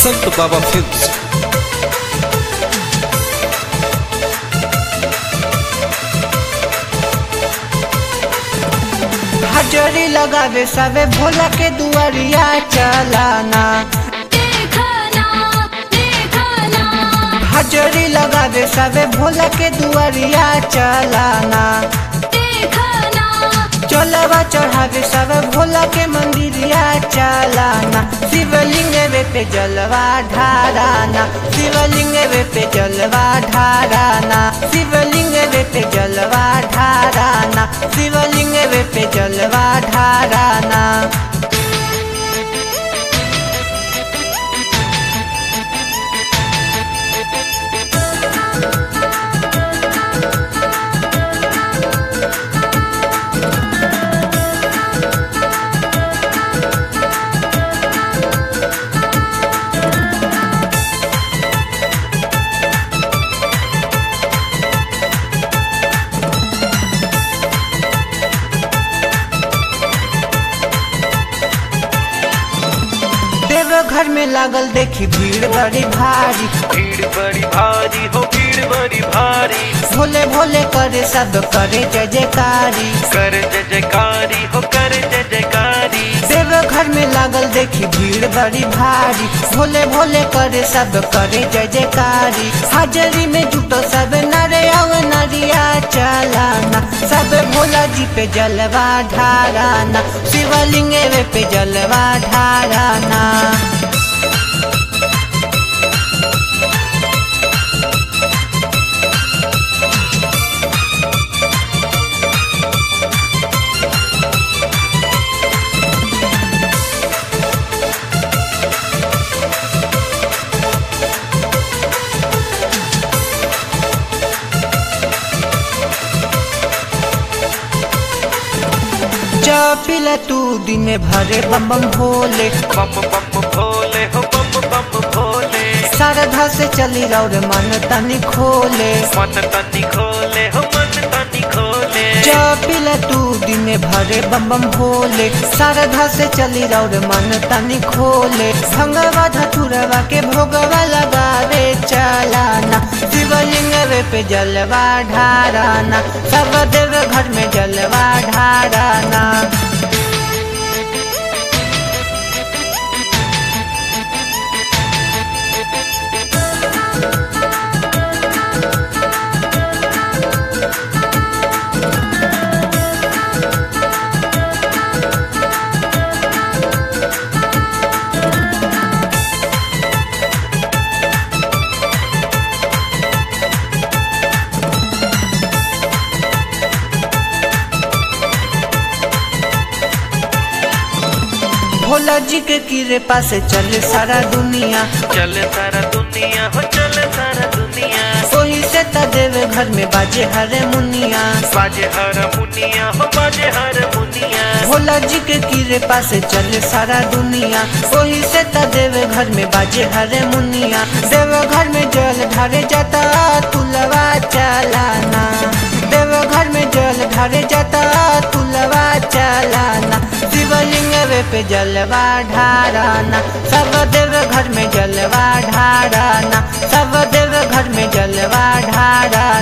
Santo Baba Films. हजरी लगावे सबे भोला के दुआरिया चलाना देखना देखना हजरी लगावे सबे भोला के दुआरिया चलाना देखना चलवा चढ़ावे सब भोला के मंदिरिया चलाना शिवलिंग वे पे जलवा ढाराना शिवलिंग वे पे जलवा ढाराना शिवलिंग वे पे जलवा ढाराना शिवलिंग वे पे जलवा ढाराना देवघर में लागल देखी भीड़ बड़ी भारी भीड़ बड़ी भारी हो भीड़ बड़ी भारी भोले भोले करे सब करे जय जयकारी कर जय जयकारी हो कर जय जयकारी देवघर में लागल देखी भीड़ बड़ी भारी भोले भोले करे सब करे जय जयकारी हाजरी में जुटो सब नरे अव नरिया चलाना सब भोला जी पे जलवा ढाराना शिवलिंग वे पे जलवा ढाराना चपिला तू दिन भरे बम बम भोले बम बम भोले हो बम बम भोले श्रद्धा से चली रौर मन तनी खोले मन तनी खोले हो मन तनी खोले चपिला तू दिन भरे बम बम भोले श्रद्धा से चली रौर मन तनी खोले भंगवा धतुरवा के भोगवा लगावे चलाना शिवलिंग वे पे जलवा ढाराना सब देव घर में जलवा ढाराना भोला जी के किरे पास चले सारा दुनिया चल सारा दुनिया हो चल सारा दुनिया वही से त देव घर में बाजे हरे मुनिया बाजे हर मुनिया हो बाजे हर मुनिया भोला जी के किरे पास चले सारा दुनिया वही से त देव घर में बाजे हरे मुनिया देव घर में जल ढारे जाता तुलवा चलाना देव घर में जल ढारे जाता तुलवा चलाना शिवलिंग वे पे जलवा ढाराना सब देव घर में जलवा ढाराना सब देव घर में जलवा ढाराना